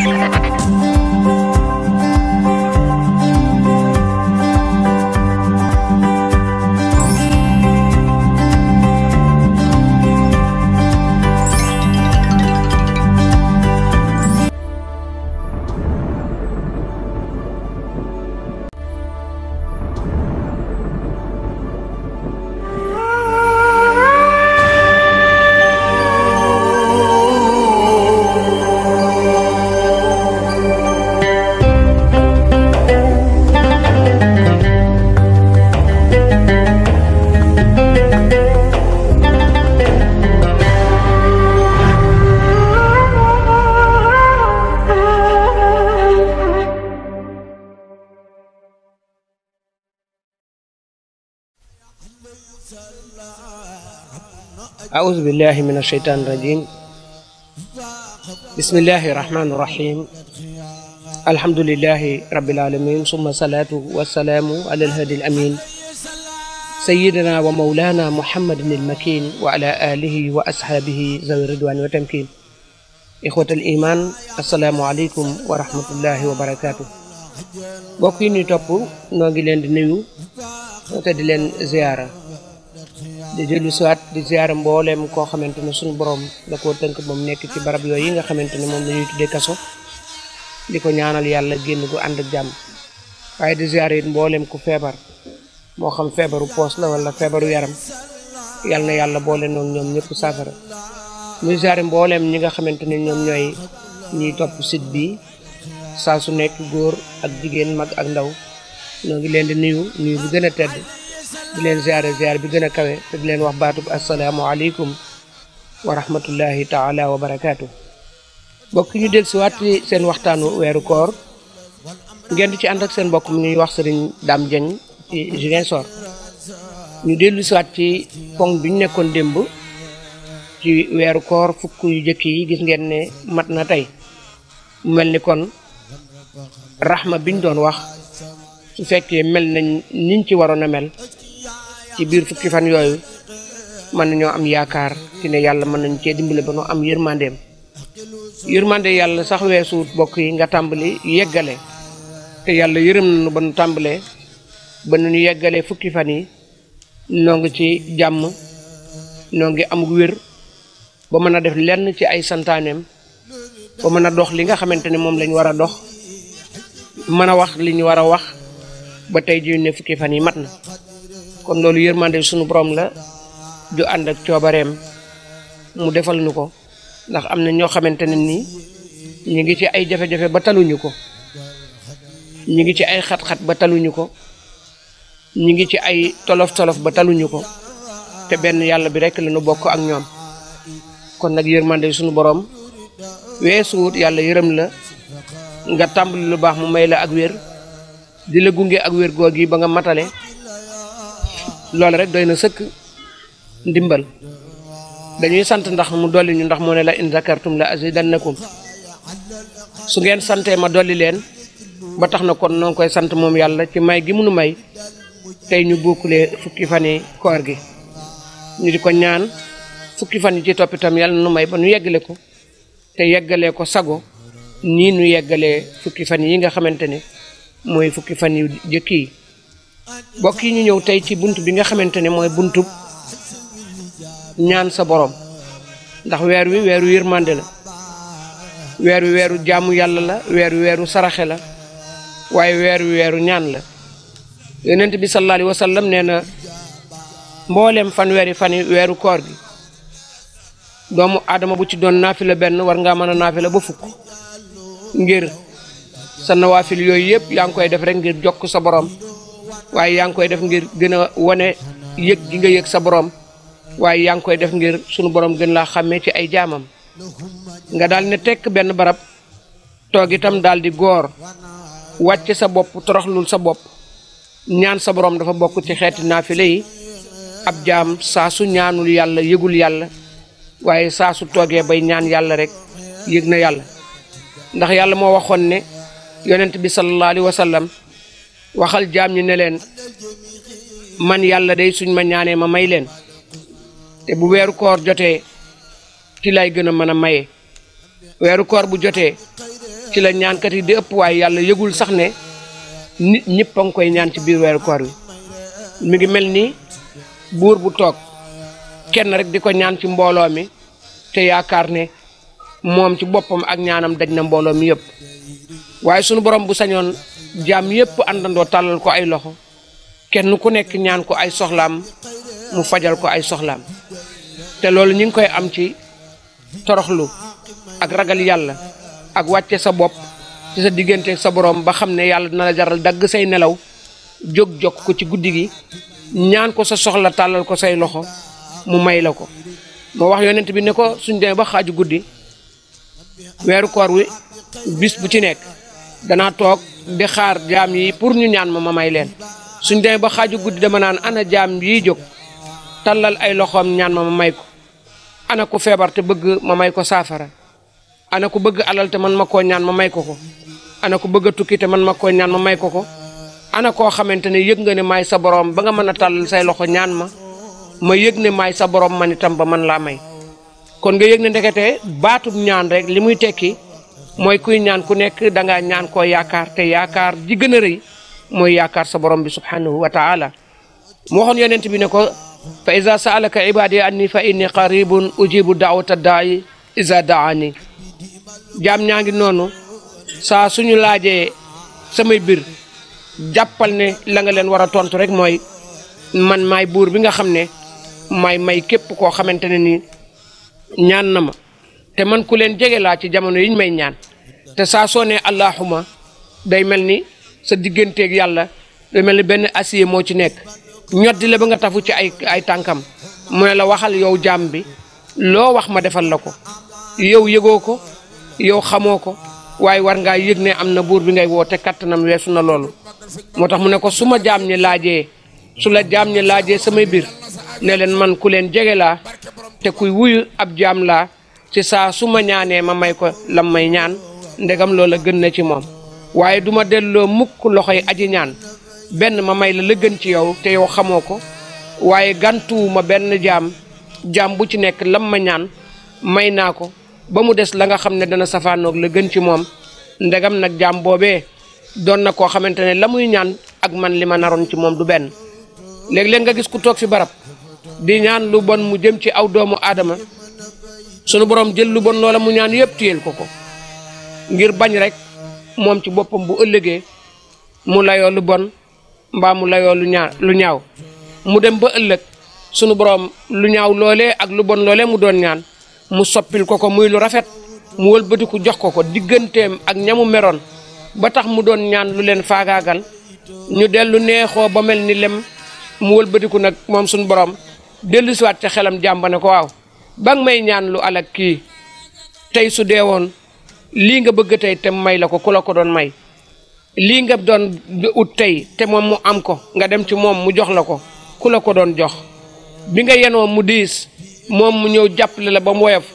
أعوذ بالله من الشيطان الرجيم بسم الله الرحمن الرحيم الحمد لله رب العالمين ثم الصلاة والسلام على الهادي الأمين سيدنا ومولانا محمد المكين وعلى آله وأصحابه ذوي الرضوان والتمكين إخوة الإيمان السلام عليكم ورحمة الله وبركاته mbokk yi ñuy topp noo ngi leen di nuyu te di leen ziyaara di dellu siwaat di ziyaara mbooleem koo xamante ne suñu borom da koo tënk moom nekk ci barab yooyu yi nga xamante ne moom la ñuy tuddee kaso di ko ñaanal yàlla génn gu ànd ak jàmm waaye di ziyaara it mbooleem ku feebar moo xam feebaru poos la wala feebaru yaram yàlla na yàlla boole noonu ñoom ñëpp saafara muy ziyaare mbooleem ñi nga xamante ne ñoom ñooy ñiy topp site bi saa su nekk góor ak jigéen mag ak ndaw ñoo ngi leen di nuyu nuyu bi gën a tedd di leen ziare ziare bi gën a kawe te di leen wax baatub asalaamualeykum wa rahmatullahi taala wa barakaatu. mbokk ñu del si waat ci seen waxtaanu weeru koor ngeen di ci ànd ak seen mbokk mi ñuy wax sëriñ Dame Dieng ci Ziguinchor ñu dellu si waat ci pong bi ñu nekkoon démb ci weeru koor fukk yu jëkk yi gis ngeen ne mat na tey mu mel ni kon raxma biñ doon wax su fekkee mel nañ niñ ci waroon a mel ci biir fukki fan yooyu mën nañoo am yaakaar ci ne yàlla mën nañ cee dimbale ba nu am yërmandeem yërmande yàlla sax weesuut bokk yi nga tàmbali yeggale te yàlla yërëm nañu ba nu tàmbalee ba nu yeggalee fukki fan yi noo ngi ci jàmm noo ngi am wér ba mën a def lenn ci ay santaaneem ba mën a dox li nga xamante ne moom lañ war a dox mën a wax li ñu war a wax ba tey ji ne fukki fan yi mat na kon loolu yërmande suñu borom la ju ànd ak coobareem mu defal nu ko ndax am na ñoo xamante ne nii ñu ngi ci ay jafe-jafe ba taluñu ko ñu ngi ci ay xat-xat ba taluñu ko ñu ngi ci ay tolof-tolof ba taluñu ko te benn yàlla bi rekk la nu bokk ak ñoom kon nag yërmande suñu borom weesuwut yàlla yërëm la nga tàmbali lu baax mu may la ak wér di la gunge ak wér googi ba nga matale loolu rek doy na sëkk ndimbal dañuy sant ndax mu dolli ñu ndax mu ne la in zakartum la azidannakum su ngeen santee ma dolli leen ba tax na kon noo ngi koy sant moom yàlla ci may gi munu may tey ñu bokkulee fukki fan yi koor gi ñu di ko ñaan fukki fan yi ci toppitam yàlla nu may ba nu yeggale ko te yeggalee ko sago nii nu yeggalee fukki fan yi nga xamante ne mooy fukki fan yu jëkk yi bokk yi ñu ñëw tey ci bunt bi nga xamante ne mooy buntub ñaan sa borom ndax weer wi weeru yërmande la weer wi weeru jaamu yàlla la weer wi weeru saraxe la waaye weer wi weeru ñaan la yonent bi sallallahu alayhi wa sallam nee na mbooleem fan weeri fan yi weeru koor gi doomu aadama bu ci doon naafila benn war ngaa mën a naafila ba fukk ngir sa nawaafil yooyu yëpp yaa ngi koy def rek ngir jokk sa borom waaye yaa ngi koy def ngir gën a wane yëg gi nga yëg sa borom waaye yaa ngi koy def ngir sunu borom gën laa xàmmee ci ay jaamam nga daal ne tekk benn barab toog itam daal di góor wàcc sa bopp toroxlul sa bopp ñaan sa borom dafa bokk ci xeeti naafile yi ab jaam saa su ñaanul yàlla yëgul yàlla waaye saa su toogee bay ñaan yàlla rek yëg na yàlla ndax yàlla moo waxoon ne yonent bi sallallahu alayhi wa sallam waxal jaam ñi ne leen man yàlla day suñ ma ñaanee ma may leen te bu weeru koor jotee ci lay gën a mën a maye weeru koor bu jotee ci la ñaankat yi di ëpp waaye yàlla yëgul sax ne nit ñëpp a ngi koy ñaan ci biir weeru koor wi mi ngi mel ni buur bu toog kenn rek di ko ñaan ci mbooloo mi te yaakaar ne moom ci boppam ak ñaanam daj na mbooloo mi yëpp waaye sunu borom bu sañoon jaam yëpp àndandoo tàllal ko ay loxo kenn ku nekk ñaan ko ay soxlaam mu fajal ko ay soxlaam te loolu ñu ngi koy am ci toroxlu ak ragal yàlla ak wàcce sa bopp ci sa diggante sa borom ba xam ne yàlla dina la jaral dagg say nelaw jóg jokk ko ci guddi gi ñaan ko sa soxla tàllal ko say loxo mu may la ko moo wax yonent bi ne ko suñ demee ba xaaju guddi weeru koor wi bis bu ci nekk danaa toog di xaar jaam yi pour ñu ñaan ma ma may leen suñ demee ba xaaju guddi dama naan ana jaam yi jóg tàllal ay loxoom ñaan ma ma may ko ana ku feebar te bëgg ma may ko saafara ana ku bëgg alal te man ma koo ñaan ma may ko ko ana ku bëgg a tukki te man ma koo ñaan ma may ko ko ana koo xamante ne yëg nga ne maay sa borom ba nga mën a tàllal say loxo ñaan ma ma yëg ne maay sa borom man itam ba man laa may kon nga yëg ne ndekete baatub ñaan rek li muy tekki mooy kuy ñaan ku nekk dangaa ñaan koo yaakaar te yaakaar ji gën a rëy mooy yaakaar sa borom bi subhanahu wa taala mu waxoon yonent bi ne ko fa iza saalaka ibadi anni fa inni qaribun ujibu daawata daayi iza daani jaam ñaa ngi noonu saa suñu laajee samay bir jàppal ne la nga leen war a tontu rek mooy man maay buur bi nga xam ne maay may képp koo xamante ne nii ñaan na ma te man ku leen jege laa ci jamono yiñ may ñaan te saa soo nee allahuma day mel ni sa digganteeg yàlla day mel ni benn acier moo ci nekk ñoddi la ba nga tafu ci ay ay tànkam mu ne la waxal yow jaam bi loo wax ma defal la ko yow yëgoo ko yow xamoo ko waaye war ngaa yëg ne am na buur bi ngay woo te kattanam weesu na loolu moo tax mu ne ko su ma jaam ñi laajee su la jaam ñi laajee samay biir ne leen man ku leen jege laa te kuy wuyu ab jaam laa ci saa su ma ñaanee ma may ko lam may ñaan ndegam loola gën na ci moom waaye duma delloo mukk loxoy aji ñaan benn ma may la la gën ci yow te yow xamoo ko waaye gàntuwuma benn jaam jaam bu ci nekk lam ma ñaan may naa ko ba mu des la nga xam ne dana safaanoog la gën ci moom ndegam nag jaam boobee doon na koo xamante ne la muy ñaan ak man li ma naroon ci moom du benn léeg-léeg nga gis ku toog fi barab di ñaan lu bon mu jëm ci aw doomu aadama sunu borom jël lu bon loola mu ñaan yëpp téyel ko ko ngir bañ rek moom ci boppam bu ëllëgee mu layoo lu bon mbaa mu layoo lu ñaa lu ñaaw mu dem ba ëllëg sunu borom lu ñaaw loolee ak lu bon loolee mu doon ñaan mu soppil ko ko muy lu rafet mu wëlbatiku jox ko ko digganteem ak ñamu meroon ba tax mu doon ñaan lu leen faagaagal ñu dellu neexoo ba mel ni lem mu wëlbatiku nag moom suñu borom dellu siwaat ca xelam jàmba ne ko waaw ba nga may ñaan lu alak kii tey su dee woon lii nga bëgg tey te may la ko ku la ko doon may lii nga doon ut tey te moom mu am ko nga dem ci moom mu jox la ko ku la ko doon jox bi nga yenoo mu diis moom mu ñëw jàppale la ba mu woyof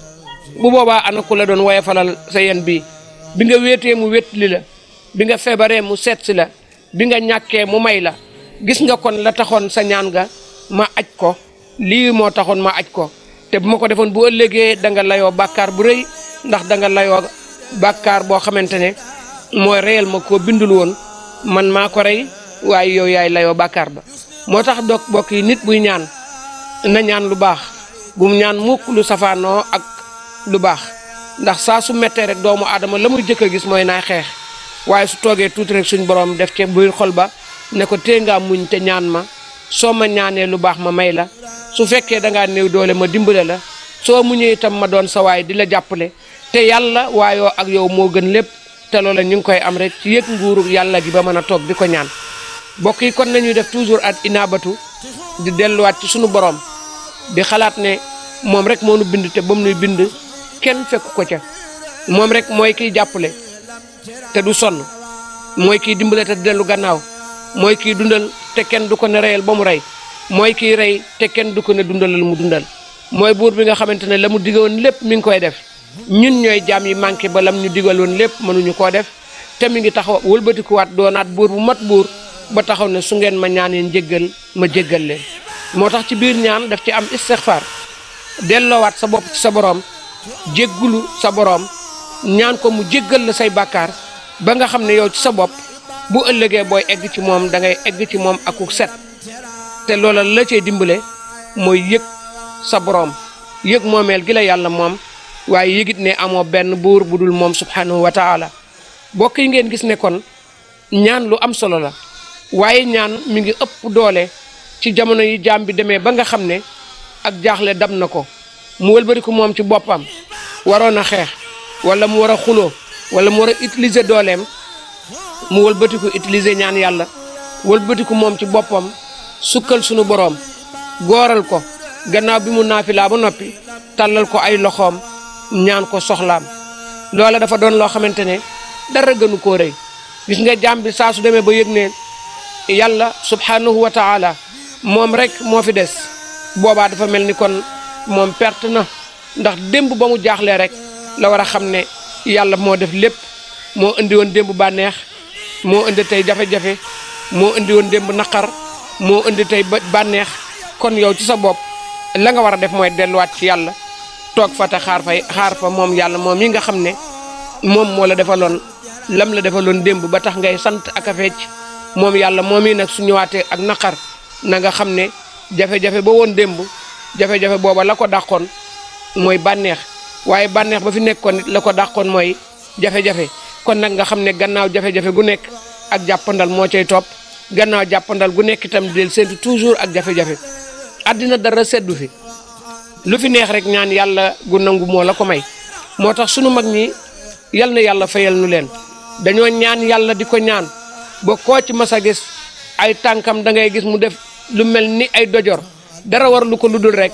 bu boobaa ana ku la doon woyofalal sa yen bii bi nga wéetee mu wétli la bi nga feebaree mu seet si la bi nga ñàkkee mu may la gis nga kon la taxoon sa ñaan nga ma aj ko lii moo taxoon ma aj ko te bu ma ko defoon bu ëllëgee da nga layoo bàkkaar bu rëy ndax da nga layoo bàkkaar boo xamante ne mooy reyal ma koo bindul woon man maa ko rey waaye yow yaay layoo bàkkaar ba moo tax doog bokk yi nit buy ñaan na ñaan lu baax bu mu ñaan mukk lu safaanoo ak lu baax ndax saa su mettee rek doomu aadama la muy jëkk a gis mooy naay xeex waaye su toogee tuuti rek suñ borom def ci biir xol ba ne ko tee ngaa muñ te ñaan ma soo ma ñaanee lu baax ma may la su fekkee da ngaa néew doole ma dimbale la soo muñee itam ma doon sa waay di la jàppale te yàlla waayoo ak yow moo gën lépp te loola ñu ngi koy am rek ci yëg nguuru yàlla gi ba mën a toog di ko ñaan mbokk yi kon nañuy def toujours at inaabatu di delluwaat ci sunu borom di xalaat ne moom rek moo nu bind te ba mu nuy bind kenn fekku ko ca moom rek mooy kiy jàppale te du sonn mooy kiy dimbale te dellu gannaaw mooy kiy dundal te kenn du ko ne reyal ba mu rey mooy kiy rey te kenn du ko ne dundalal mu dundal mooy buur bi nga xamante ne la mu diggoon lépp mi ngi koy def ñun ñooy jaam yi manqué ba lam ñu digaloon lépp mënuñu koo def te mi ngi taxaw wëlbatikuwaat doonaat buur bu mat buur ba taxaw ne su ngeen ma ñaanee njéggal ma jéggal leen moo tax ci biir ñaan daf ci am istixfaar delloowaat sa bopp ci sa boroom jéggulu sa boroom ñaan ko mu jéggal la say bàkkaar ba nga xam ne yow ci sa bopp bu ëllëgee booy egg ci moom da ngay egg ci moom akuk set te loola la cay dimbale mooy yëg sa boroom yëg moomeel gi la yàlla moom waaye yëgit ne amoo benn buur bu dul moom subhanahu wa taala bokk yi ngeen gis ne kon ñaan lu am solo la waaye ñaan mi ngi ëpp doole ci jamono yi jaam bi demee ba nga xam ne ak jaaxle dam na ko mu wëlbatiku moom ci boppam waroon a xeex wala mu war a xuloo wala mu war a utiliser dooleem mu wëlbatiku utiliser ñaan yàlla wëlbatiku moom ci boppam sukkal sunu boroom gooral ko gannaaw bi mu naafilaa ba noppi tàllal ko ay loxoom ñaan ko soxlaam loola dafa doon loo xamante ne dara gënu koo rëy gis nga jaam bi saa su demee ba yëg ne yàlla subhanahu wa taala moom rek moo fi des boobaa dafa mel ni kon moom perte na ndax démb ba mu jaaxlee rek la war a xam ne yàlla moo def lépp moo indi woon démb bànneex moo indi tey jafe-jafe moo indi woon démb naqar moo indi tey bànneex kon yow ci sa bopp la nga war a def mooy delluwaat ci yàlla toog fa te xaar fay xaar fa moom yàlla moom yi nga xam ne moom moo la defaloon lam la defaloon démb ba tax ngay sant ak a fecc moom yàlla moom yi nag su ñëwaatee ak naqar na nga xam ne jafe-jafe ba woon démb jafe-jafe booba la ko dàqoon mooy bànneex waaye bànneex ba fi nekkoon it la ko dàqoon mooy jafe-jafe kon nag nga xam ne gannaaw jafe-jafe gu nekk ak jàppandal moo cay topp gannaaw jàppandal gu nekk itam del séntu toujours ak jafe-jafe àddina dara seddu fi lu fi neex rek ñaan yàlla gu nangu moo la ko may moo tax sunu mag ñi yal na yàlla fayal nu leen dañoo ñaan yàlla di ko ñaan ba koo ci mas a gis ay tànkam da ngay gis mu def lu mel ni ay dojor dara war lu ko lu dul rek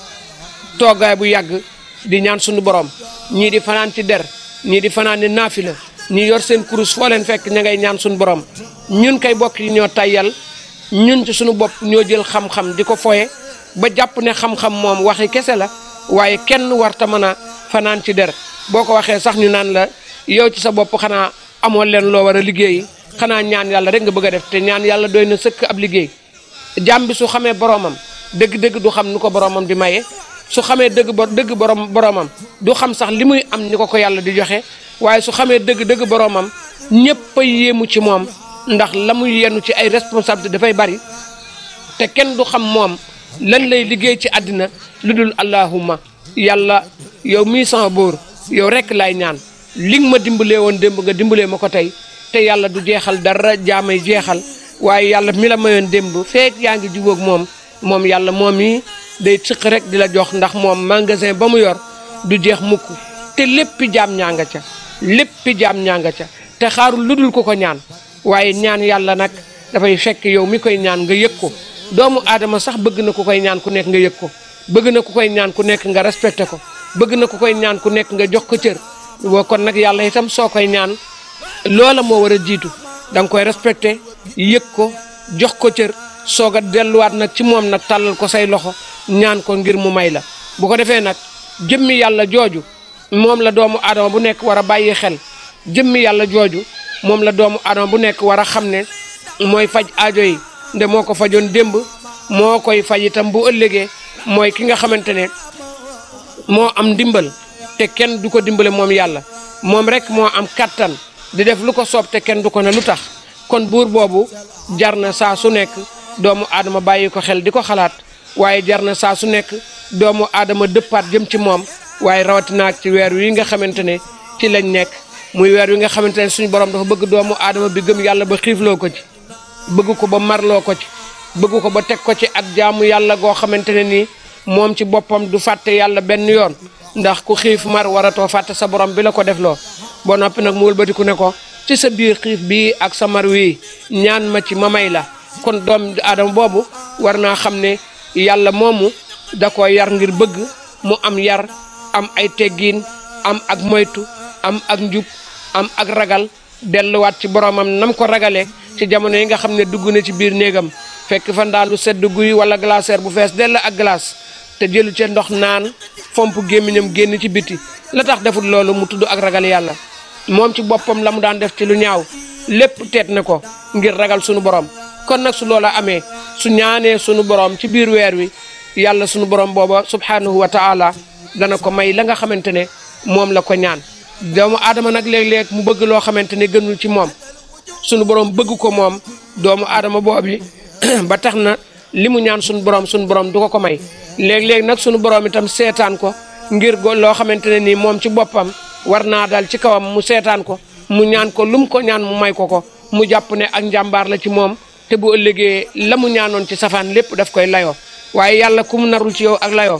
toogaay bu yàgg di ñaan sunu borom ñii di fanaan ci der ñii di fanaan ni naafila ñii yor seen kurus foo leen fekk ña ngay ñaan sunu borom ñun kay bokk yi ñoo tayyal ñun ci sunu bopp ñoo jël xam-xam di ko foye ba jàpp ne xam-xam moom waxi kese la waaye kenn warta mën a fanaan ci der boo ko waxee sax ñu naan la yow ci sa bopp xanaa amoo leen loo war a liggéeyi xanaa ñaan yàlla rek nga bëgg a def te ñaan yàlla doy na sëkk ab liggéey jàmm bi su xamee boromam dëgg-dëgg du xam nu ko boromam di maye su xamee dëgg bo dëgg borom boromam du xam sax li muy am ni ko ko yàlla di joxe waaye su xamee dëgg-dëgg boromam ñëpp a yéemu ci moom ndax la muy yenu ci ay responsabilité dafay bari te kenn du xam moom lan lay liggéey ci àddina lu dul allahumma yàlla yow mii sama bóor yow rekk laay ñaan li nga ma dimbalee woon démb nga dimbalee ma ko tey te yàlla du jeexal dara jaamay jeexal waaye yàlla mi la mayoon démb feek yaa ngi jubóog moom moom yàlla moom yi day sëq rek di la jox ndax moom magasin ba mu yor du jeex mukk te léppi jaam ñaa nga ca léppi jaam ñaa nga ca te xaarul lu dul ko ko ñaan waaye ñaan yàlla nag dafay fekk yow mi koy ñaan nga yëg ko doomu aadama sax bëgg na ku koy ñaan ku nekk nga yëg ko bëgg na ku koy ñaan ku nekk nga respecté ko bëgg na ku koy ñaan ku nekk nga jox ko cër boo kon nag yàlla itam soo koy ñaan loola moo war a jiitu da nga koy respecté yëg ko jox ko cër soog a delluwaat nag ci moom nag tàllal ko say loxo ñaan ko ngir mu may la bu ko defee nag jëmmi yàlla jooju moom la doomu aadama bu nekk war a bàyyi xel jëmmi yàlla jooju moom la doomu aadama bu nekk war a xam ne mooy faj aajo yi nde moo ko fajoon démb moo koy faj itam bu ëllëgee mooy ki nga xamante ne moo am ndimbal te kenn du ko dimbale moom yàlla moom rek moo am kattan di def lu ko soob te kenn du ko ne lu tax kon buur boobu jar na saa su nekk doomu aadama bàyyi ko xel di ko xalaat waaye jar na saa su nekk doomu aadama dëppaat jëm ci moom waaye rawatina ak ci weer wi nga xamante ne ci lañ nekk muy weer wi nga xamante ne suñu borom dafa bëgg doomu aadama bi gëm yàlla ba xiifloo ko ci bëgg ko ba marloo ko ci bëgg ko ba teg ko ci ak jaamu yàlla goo xamante ne nii moom ci boppam du fàtte yàlla benn yoon ndax ku xiif mar waratoo fàtte sa borom bi la ko defloo boo noppi nag mu wëlbatiku ne ko ci sa biir xiif bii ak sa mar wii ñaan ma ci ma may la kon doom aadama boobu war naa xam ne yàlla moomu da ko yar ngir bëgg mu am yar am ay teggiin am ak moytu am ak njub am ak ragal delluwaat ci boromam nam ko ragalee ci jamono yi nga xam ne dugg na ci biir néegam fekk fa ndaalu sedd guy wala glacière bu fees dell ak glace te jëlu ca ndox naan fomp gémmiñam génn ci biti la tax deful loolu mu tudd ak ragal yàlla moom ci boppam la mu daan def ci lu ñaaw lépp teet na ko ngir ragal sunu borom kon nag su loola amee su ñaanee sunu borom ci biir weer wi yàlla sunu borom booba subhanahu wa taala dana ko may la nga xamante ne moom la ko ñaan doomu aadama nag léeg-léeg mu bëgg loo xamante ne gënul ci moom sunu borom bëgg ko moom doomu aadama boobi ba tax na li mu ñaan sunu borom sunu borom du ko ko may léeg-léeg nag sunu borom itam seetaan ko ngir go loo xamante ne nii moom ci boppam war naa dal ci kawam mu seetaan ko mu ñaan ko lum ko ñaan mu may ko ko mu jàpp ne ak njàmbaar la ci moom te bu ëllëgee la mu ñaanoon ci safaan lépp daf koy layoo waaye yàlla ku mu narul ci yow ak layoo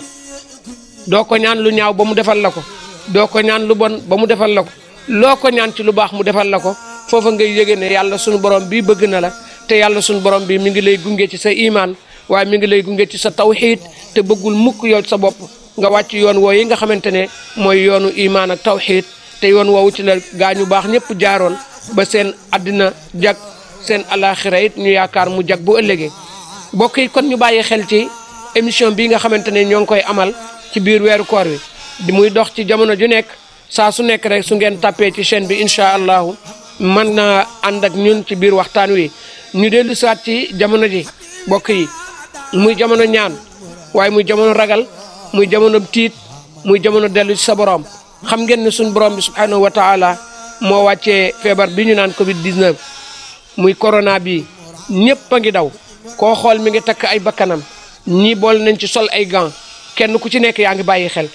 doo ko ñaan lu ñaaw ba mu defal la ko doo ko ñaan lu bon ba mu defal la ko loo ko ñaan ci lu baax mu defal la ko foofa ngay yëge ne yàlla sunu borom bii bëgg na la te yàlla sunu borom bi mi ngi lay gunge ci sa imaan waaye mi ngi lay gunge ci sa tawxiid te bëggul mukk yow sa bopp nga wàcc yoon woo yi nga xamante ne mooy yoonu imaan ak tawxiid te yoon woowu ci la gaañu baax ñëpp jaaroon ba seen àddina jag seen alaxira it ñu yaakaar mu jag bu ëllëgee mbokk yi kon ñu bàyyi xel ci émission bii nga xamante ne ñoo ngi koy amal ci biir weeru koor wi di muy dox ci jamono ju nekk saa su nekk rek su ngeen tàppee ci chaîne bi incha allahu mën na ànd ak ñun ci biir waxtaan wi ñu dellu saat ci jamono ji mbokk yi muy jamono ñaan waaye muy jamono ragal muy jamono tiit muy jamono dellu ci sa borom xam ngeen ne suñ borom bi subhanahu wa taala moo wàccee feebar bi ñu naan Covid 19 muy corona bi ñëpp a ngi daw koo xool mi ngi takk ay bakkanam ñii bool nañ ci sol ay gants kenn ku ci nekk yaa ngi bàyyi xel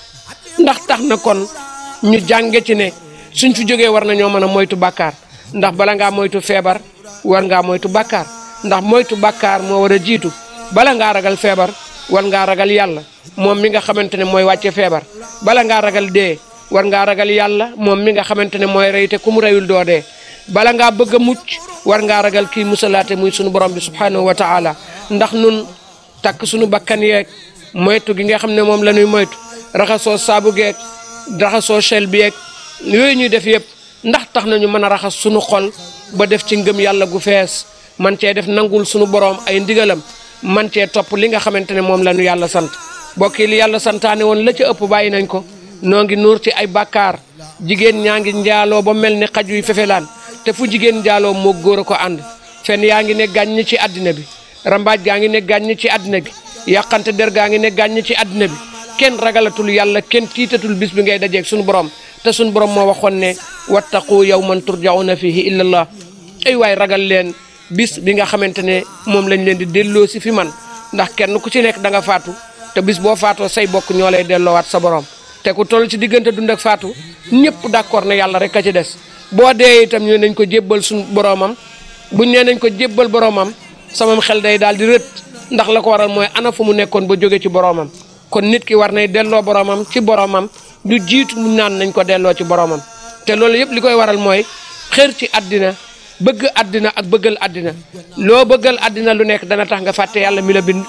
ndax tax na kon ñu jànge ci ne suñ fi jógee war nañoo mën a moytu bàkkaar ndax bala ngaa moytu feebar war ngaa moytu bàkkaar ndax moytu bàkkaar moo war a jiitu bala ngaa ragal feebar war ngaa ragal yàlla moom mi nga xamante ne mooy wàcce feebar bala ngaa ragal dee war ngaa ragal yàlla moom mi nga xamante ne mooy rey te ku mu reyul doo dee bala ngaa bëgg a mucc war ngaa ragal kii musalaate muy sunu borom bi subhanahu wa taala ndax nun takk sunu bakkan yeeg moytu gi nga xam ne moom la ñuy moytu raxasoo saabu geeg raxasoo chel bi yeeg yooyu ñuy def yëpp ndax tax nañu mën a raxas sunu xol ba def ci ngëm yàlla gu fees man cee def nangul sunu borom ay ndigalam man cee topp li nga xamante ne moom la ñu yàlla sant bokki li yàlla santaane woon la ca ëpp bàyyi nañ ko noo ngi nuur ci ay bàkkaar jigéen ñaa ngi njaaloo ba mel ni xaj yuy fefelaan te fu jigéen njaaloo moo góor a ko ànd fen yaa ngi ne gàññ ci àddina bi rambaaj gaa ngi ne gàññ ci àddina bi yàqante der gaa ngi ne gàññ ci àddina bi kenn ragalatul yàlla kenn tiitatul bis bi ngay dajeeg suñu borom te suñu borom moo waxoon ne wattaqu yawman turjauna fihi illa allah ay waay ragal leen bis bi nga xamante ne moom lañ leen di delloo si fi man ndax kenn ku ci nekk da nga faatu te bis boo faatoo say bokk ñoo lay delloowaat sa borom te ku toll ci diggante dund ak faatu ñëpp d'accord ne yàlla rek a ci des boo dee itam ñu nañ ko jébbal suñu boromam buñ nee nañ ko jébbal boromam samam xel day daal di rët ndax la ko waral mooy ana fu mu nekkoon ba jóge ci boromam kon nit ki war nay delloo boromam ci boromam du jiitu mu naan nañ ko delloo ci boromam te loolu yëpp li koy waral mooy xër ci àddina bëgg àddina ak bëggal àddina loo bëggal àddina lu nekk dana tax nga fàtte yàlla mi la bind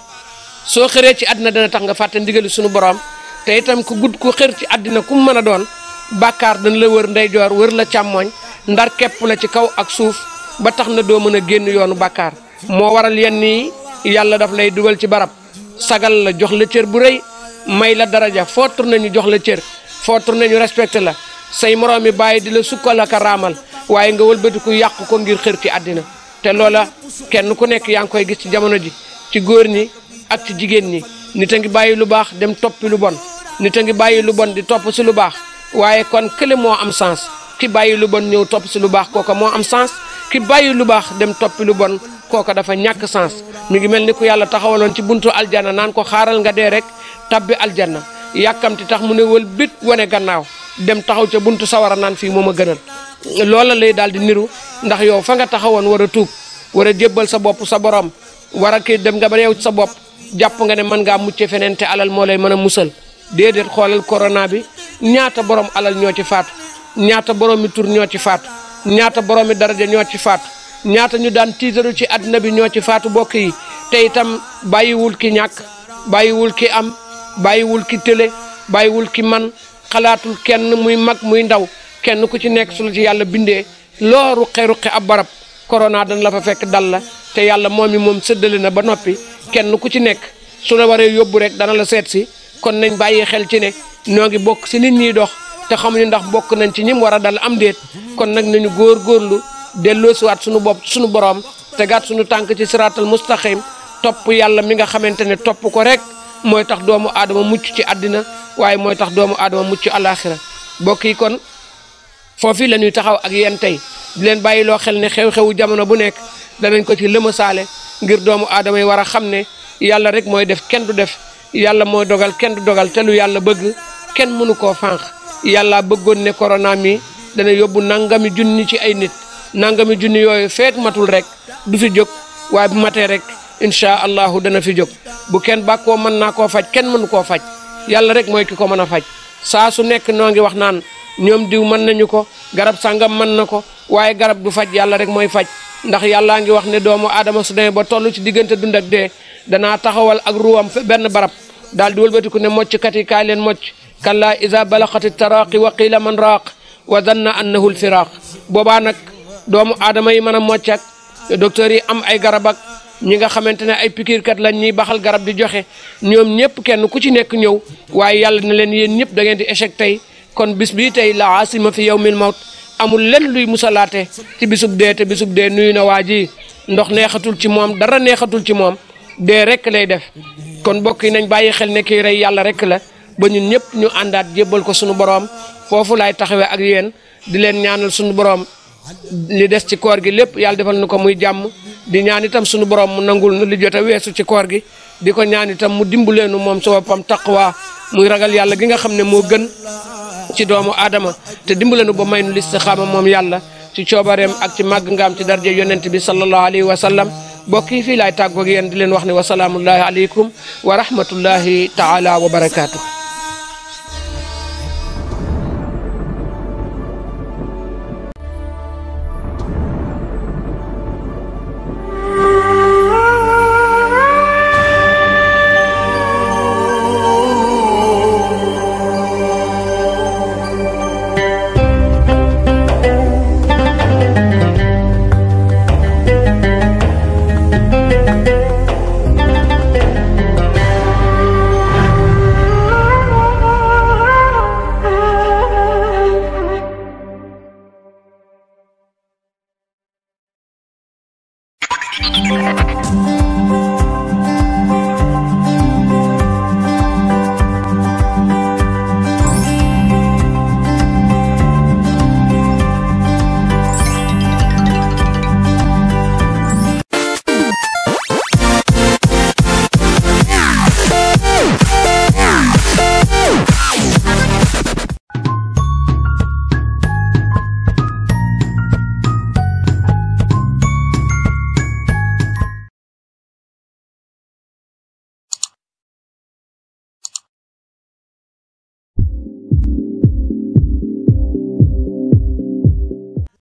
soo xëree ci àddina dana tax nga fàtte ndigali suñu borom te itam ku gudd ku xër ci àddina ku mu mën a doon bàkkaar dana la wër ndeyjoor wër la càmmooñ ndar képp la ci kaw ak suuf ba tax na doo mën a génn yoonu bàkkaar moo waral yenn yi yàlla daf lay dugal ci barab sagal la jox la cër bu rëy may la daraja foo tourné ñu jox la cër foo tourné ñu respecté la say moroom mi bàyyi di la sukkal ak a raamal waaye nga wëlbatiku yàq ko ngir xër ci àddina te loola kenn ku nekk yaa ngi koy gis ci jamono ji ci góor ñi ak ci jigéen ñi nit a ngi bàyyi lu baax dem toppi lu bon nit a ngi bàyyi lu bon di topp si lu baax waaye kon kële moo am sens ki bàyyi lu bon ñëw topp si lu baax kooka moo am sens ki bàyyi lu baax dem toppi lu bon kooka dafa ñàkk sens mi ngi mel ni ku yàlla taxawaloon ci buntu aljanna naan ko xaaral nga dee rek tabbi aljanna yàkkamti tax mu ne wël bit wane gannaaw dem taxaw ca buntu sawara naan fii moom a gënal loola lay daal di niru ndax yow fa nga taxawoon war a tuub war a jébbal sa bopp sa borom war a kii dem nga ba yow sa bopp jàpp nga ne mën ngaa mucce feneen te alal moo lay mën a musal déedéet xoolal corona bi ñaata borom alal ñoo ci faatu ñaata borom mi tur ñoo ci faatu ñaata borom mi daraja ñoo ci faatu ñaata ñu daan tiitaru ci àddina bi ñoo ci faatu bokk yi te itam bàyyiwul ki ñàkk bàyyiwul ki am bàyyiwul ki tële bàyyiwul ki man xalaatul kenn muy mag muy ndaw kenn ku ci nekk su la ci yàlla bindee loo ruqe-ruqe ab barab corona dana la fa fekk dal la te yàlla moom mi moom séddale na ba noppi kenn ku ci nekk su la waree yóbbu rek dana la seet si kon nañ bàyyi xel ci ne ñoo ngi bokk si nit ñiy dox te xamuñu ndax bokk nañ ci ñim war a dal am déet kon nag nañu góor góorlu delloo siwaat suñu bopp suñu borom tegaat suñu tànk ci siraatal mustaqim topp yàlla mi nga xamante ne topp ko rek mooy tax doomu aadama mucc ci àddina waaye mooy tax doomu aadama mucc alaxira mbokk yi kon foofu la ñuy taxaw ak yéen tey di leen bàyyi loo xel ne xew-xewu jamono bu nekk danañ ko ci lëmasaale ngir doomu aadama yi war a xam ne yàlla rek mooy def kenn du def yàlla mooy dogal kenn du dogal te lu yàlla bëgg kenn mënu koo fànq yàlla bëggoon ne corona mi dana yóbbu nangami junni ci ay nit nangami junni yooyu feek matul rek du fi jóg waaye bu matee rek incha allahu dana fi jóg bu kenn bàkkoo mën naa koo faj kenn mënu koo faj yàlla rek mooy ki ko mën a faj saa su nekk noo ngi wax naan ñoom diw mën nañu ko garab sàngam mën na ko waaye garab du faj yàlla rek mooy faj ndax yàllaa ngi wax ne doomu aadama su demee ba toll ci diggante dund ak dee danaa taxawal ak ruwam benn barab daal di wëlbatiku ne mocckat yi kaay leen mocc kallaa iza balaxati taraaqi wa qiila man raaq wa danna annahu lfiraaq boobaa nag doomu aadama yi mën a mocc ak docteur yi am ay garab ak ñi nga xamante ne ay pikiirkat lañ ñuy baxal garab di joxe ñoom ñëpp kenn ku ci nekk ñëw waaye yàlla na leen yéen ñëpp da ngeen di échec tey kon bis bii tey la asima fi yawmil mawt amul lenn luy musalaate ci bisub dee te bisub dee nuyu na waa ji ndox neexatul ci moom dara neexatul ci moom dee rek lay def kon mbokk yi nañ bàyyi xel ne kii rey yàlla rek la ba ñun ñëpp ñu àndaat jébbal ko suñu borom foofu laay taxawee ak yéen di leen ñaanal suñu borom li des ci koor gi lépp yàlla defal nu ko muy jàmm di ñaan itam suñu borom mu nangul nu li jot a weesu ci koor gi di ko ñaan itam mu dimbuleenu moom sa boppam taqwa muy ragal yàlla gi nga xam ne moo gën ci doomu aadama te dimbaleenu ba may nu listixaama moom yàlla ci coobareem ak ci màgg ngaam ci darje yonent bi sallallahu alayhi wa sallam mbokk yi fii laay tàggoog yéen di leen wax ne wasalaamullahi aleykum wa rahmatullahi taala wa barakaatu.